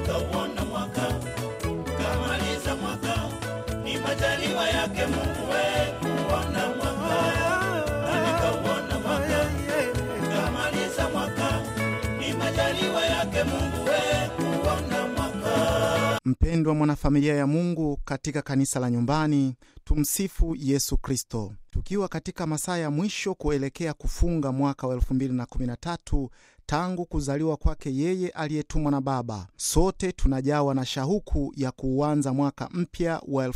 nikauona mwaka kamaliza mwaka ni majaliwa yake Mungu we kuona mwaka na nikauona mwaka kamaliza mwaka ni majaliwa yake Mungu we kuona mwaka Mpendwa mwanafamilia ya Mungu katika kanisa la nyumbani, tumsifu Yesu Kristo. Tukiwa katika masaa ya mwisho kuelekea kufunga mwaka wa 2013 tangu kuzaliwa kwake yeye aliyetumwa na Baba, sote tunajawa na shauku ya kuuanza mwaka mpya wa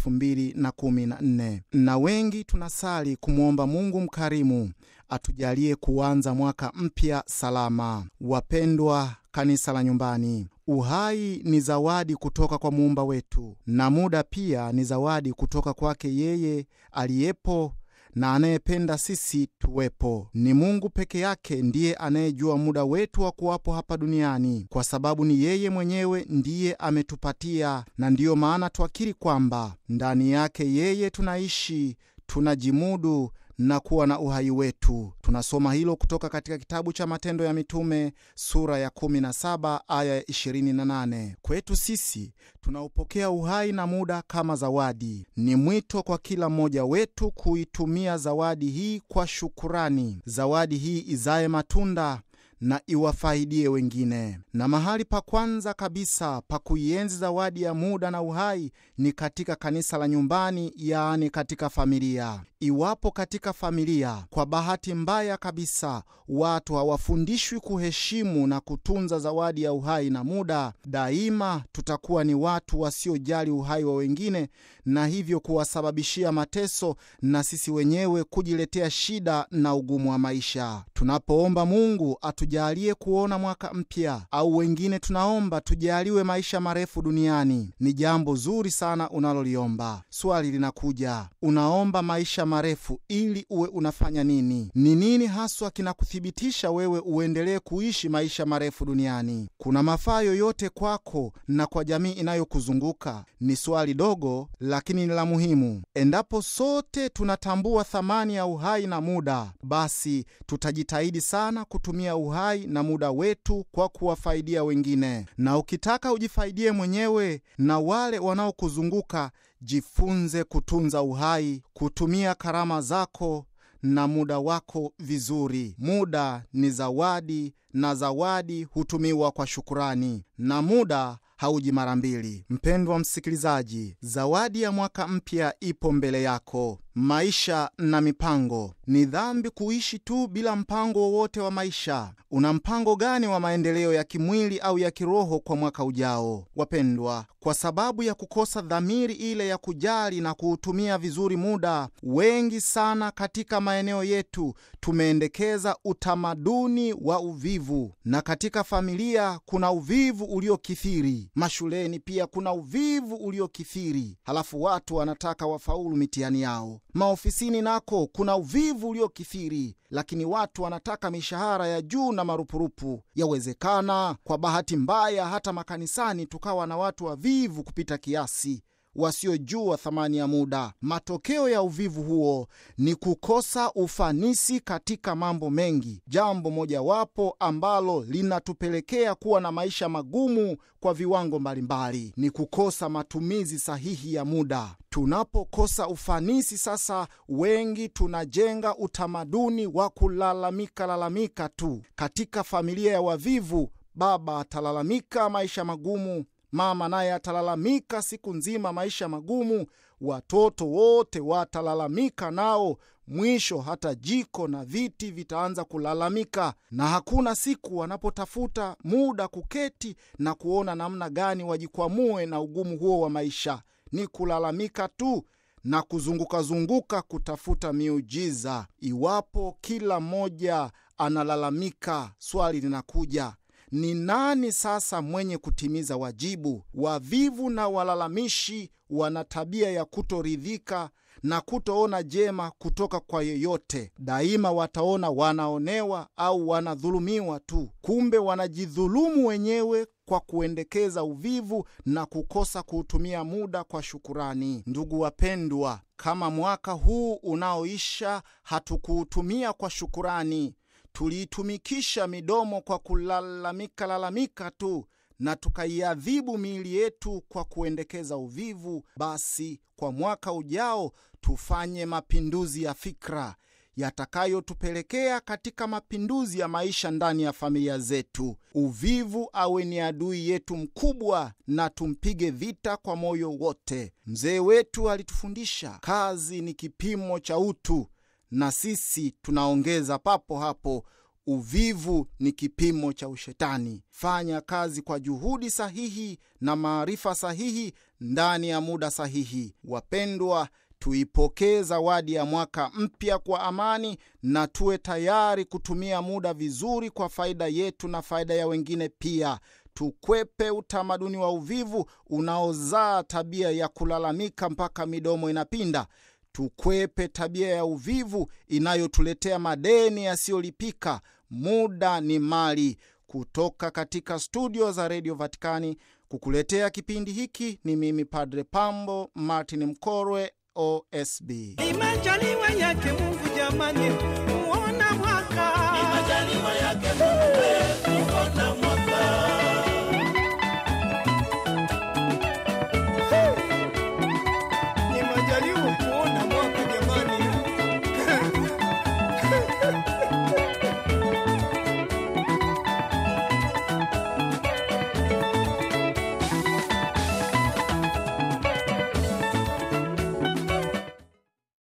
2014 na wengi tunasali kumwomba Mungu mkarimu atujalie kuanza mwaka mpya salama. Wapendwa kanisa la nyumbani, uhai ni zawadi kutoka kwa muumba wetu, na muda pia ni zawadi kutoka kwake yeye aliyepo na anayependa sisi tuwepo. Ni Mungu peke yake ndiye anayejua muda wetu wa kuwapo hapa duniani, kwa sababu ni yeye mwenyewe ndiye ametupatia, na ndiyo maana twakiri kwamba ndani yake yeye tunaishi, tunajimudu na kuwa na uhai wetu. Tunasoma hilo kutoka katika kitabu cha Matendo ya Mitume sura ya 17 aya ya 28. Kwetu sisi tunaupokea uhai na muda kama zawadi. Ni mwito kwa kila mmoja wetu kuitumia zawadi hii kwa shukurani, zawadi hii izaye matunda na iwafaidie wengine. Na mahali pa kwanza kabisa pa kuienzi zawadi ya muda na uhai ni katika kanisa la nyumbani, yaani katika familia. Iwapo katika familia, kwa bahati mbaya kabisa, watu hawafundishwi kuheshimu na kutunza zawadi ya uhai na muda, daima tutakuwa ni watu wasiojali uhai wa wengine, na hivyo kuwasababishia mateso na sisi wenyewe kujiletea shida na ugumu wa maisha. Tunapoomba Mungu atujalie kuona mwaka mpya, au wengine tunaomba tujaliwe maisha marefu duniani, ni jambo zuri sana unaloliomba. Swali linakuja, unaomba maisha marefu ili uwe unafanya nini? Ni nini haswa kinakuthibitisha wewe uendelee kuishi maisha marefu duniani? Kuna mafaa yoyote kwako na kwa jamii inayokuzunguka? Ni swali dogo, lakini ni la muhimu. Endapo sote tunatambua thamani ya uhai na muda, basi tutajitahidi sana kutumia uhai na muda wetu kwa kuwafaidia wengine. Na ukitaka ujifaidie mwenyewe na wale wanaokuzunguka, jifunze kutunza uhai, kutumia karama zako na muda wako vizuri. Muda ni zawadi, na zawadi hutumiwa kwa shukurani, na muda hauji mara mbili. Mpendwa msikilizaji, zawadi ya mwaka mpya ipo mbele yako. Maisha na mipango. Ni dhambi kuishi tu bila mpango wowote wa maisha. Una mpango gani wa maendeleo ya kimwili au ya kiroho kwa mwaka ujao? Wapendwa, kwa sababu ya kukosa dhamiri ile ya kujali na kuutumia vizuri muda, wengi sana katika maeneo yetu tumeendekeza utamaduni wa uvivu, na katika familia kuna uvivu uliokithiri, mashuleni pia kuna uvivu uliokithiri, halafu watu wanataka wafaulu mitihani yao maofisini nako kuna uvivu uliokithiri, lakini watu wanataka mishahara ya juu na marupurupu. Yawezekana kwa bahati mbaya hata makanisani tukawa na watu wavivu kupita kiasi, wasiojua thamani ya muda. Matokeo ya uvivu huo ni kukosa ufanisi katika mambo mengi. Jambo mojawapo ambalo linatupelekea kuwa na maisha magumu kwa viwango mbalimbali ni kukosa matumizi sahihi ya muda. Tunapokosa ufanisi sasa, wengi tunajenga utamaduni wa kulalamika lalamika tu. Katika familia ya wavivu, baba atalalamika maisha magumu, mama naye atalalamika siku nzima maisha magumu, watoto wote watalalamika nao. Mwisho hata jiko na viti vitaanza kulalamika, na hakuna siku wanapotafuta muda kuketi na kuona namna gani wajikwamue na ugumu huo wa maisha. Ni kulalamika tu na kuzungukazunguka kutafuta miujiza. Iwapo kila mmoja analalamika, swali linakuja ni nani sasa mwenye kutimiza wajibu? Wavivu na walalamishi wana tabia ya kutoridhika na kutoona jema kutoka kwa yeyote. Daima wataona wanaonewa au wanadhulumiwa tu, kumbe wanajidhulumu wenyewe kwa kuendekeza uvivu na kukosa kuutumia muda kwa shukurani. Ndugu wapendwa, kama mwaka huu unaoisha hatukuutumia kwa shukurani, tuliitumikisha midomo kwa kulalamika lalamika tu na tukaiadhibu miili yetu kwa kuendekeza uvivu, basi kwa mwaka ujao tufanye mapinduzi ya fikra yatakayotupelekea katika mapinduzi ya maisha ndani ya familia zetu. Uvivu awe ni adui yetu mkubwa, na tumpige vita kwa moyo wote. Mzee wetu alitufundisha kazi ni kipimo cha utu, na sisi tunaongeza papo hapo uvivu ni kipimo cha ushetani. Fanya kazi kwa juhudi sahihi na maarifa sahihi ndani ya muda sahihi. Wapendwa, tuipokee zawadi ya mwaka mpya kwa amani na tuwe tayari kutumia muda vizuri kwa faida yetu na faida ya wengine pia. Tukwepe utamaduni wa uvivu unaozaa tabia ya kulalamika mpaka midomo inapinda. Tukwepe tabia ya uvivu inayotuletea madeni yasiyolipika. Muda ni mali. Kutoka katika studio za redio Vatikani kukuletea kipindi hiki ni mimi Padre Pambo Martin Mkorwe, OSB. Ni majaliwa yake Mungu jamani,